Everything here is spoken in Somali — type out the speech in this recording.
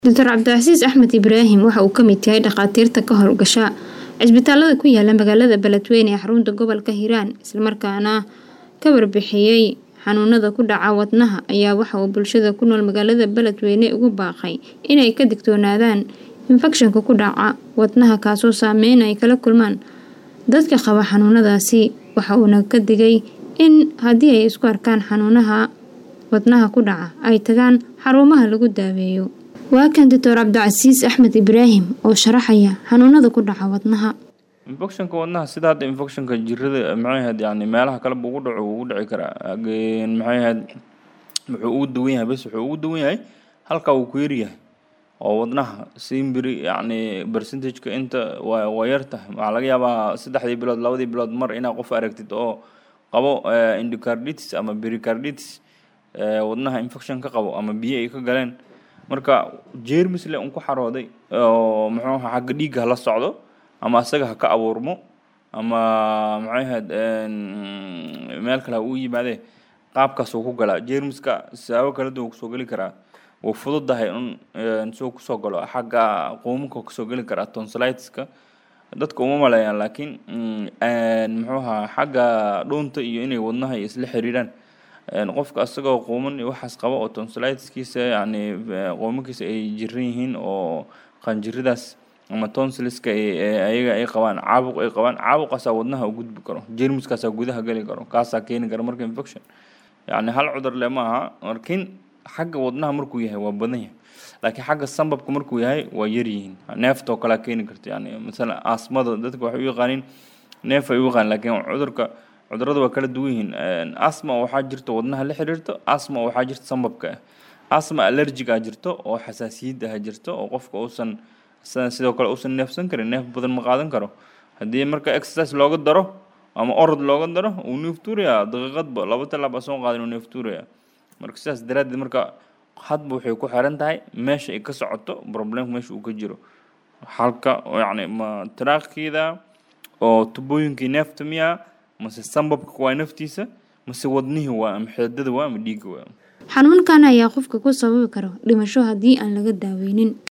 Dr Cabdicasiis Axmed Ibraahim waxa uu ka mid yahay dhakhaatiirta ka howlgasha cisbitaalada ku yaala magaalada Beledweyne ee xarunta gobolka Hiiraan isla markaana ka warbixiyay xanuunada ku dhaca wadnaha ayaa waxa uu bulshada ku nool magaalada Beledweyne ugu baaqay inay ka digtoonaadaan infekshanka ku dhaca wadnaha kaasoo saameyn ay kala kulmaan dadka qaba xanuunadaasi waxa uuna ka digay in haddii ay isku arkaan xanuunaha wadnaha ku dhaca ay tagaan xarumaha lagu daaweeyo waa kan Dr Cabdicasiis Axmed Ibraahim oo sharaxaya xanuunada ku dhaca wadnaha infectionka wadnaha sida hadda infectionka jirada maxay ahayd yani meelaha kale buu ugu dhaco wuu ugu dhici karaa Again, maxay ahayd wuxuu ugu duwan yahay bes wuxuu ugu duwan yahay halka uu ku yar yahay oo wadnaha simbiri yani percentageka inta waa waa yar tahay waxaa laga yaabaa saddexdii bilood labadii bilood mar inaad qof aragtid oo qabo eh, endocarditis ama pericarditis eh, wadnaha infection ka qabo ama biyo ay ka galeen marka jeermis le un ku xarooday oo muxuu ahaa xagga dhiigga hala socdo ama asaga ha ka abuurmo ama maxay ahayd een, meel kale ha uu yimaadee qaabkaas uu ku galaa jeermiska siyaabo kala duwan kusoo geli karaa wuu fududahay un een, soo kusoo galo xagga quumuka kusoo geli karaa tonsilitiska dadka uma maleeyaan laakiin mm, een, muxuu ahaa xagga dhuunta iyo inay wadnaha ay isla xiriiraan een, qofka asagoo quuman iyo waxaas qaba oo tonsilitiskiisa yani eh, quumankiisa ay jiran yihiin oo qanjiradaas ama tonsiliska ay ay- ayaga ay qabaan caabuq ay qabaan caabuqaasaa wadnaha u gudbi karo jeermiskaasaa gudaha geli karo kaasaa keeni kara marka infection yani hal cudur le ma aha laakiin xagga wadnaha markuu yahay waa badan yahay laakiin xagga sambabka markuu yahay waa yar yihiin neeftoo kalea keeni karta yani masalan asmada dadka waxay u yaqaaniin neef ay u yaqaan laakiin cudurka cudurada waa kala duwan yihiin Een, asma waxaa jirta wadnaha la xiriirto asma waxaa jirta sambabka ah asma allergic ah jirto oo xasaasiyad ah jirto oo qofka uusan sa- sidoo kale uusan neefsan karin neef badan ma qaadan karo haddii marka exercise looga daro ama orod looga daro uu neeftuuraya daqiiqadba laba talaab asoo qaadin uu neeftuuraya marka sidaas daraaddeed marka hadba waxay ku xiran tahay meesha ay ka socoto problemka meesha uu ka jiro halka yacni ma taraaqkeeda oo tubooyinkii neefta miyaa mase sambabka waa naftiisa mase wadnihii waa ama xeedada waa ama dhiigga waa xanuunkan ayaa qofka ku sababi karo dhimasho haddii aan laga daaweynin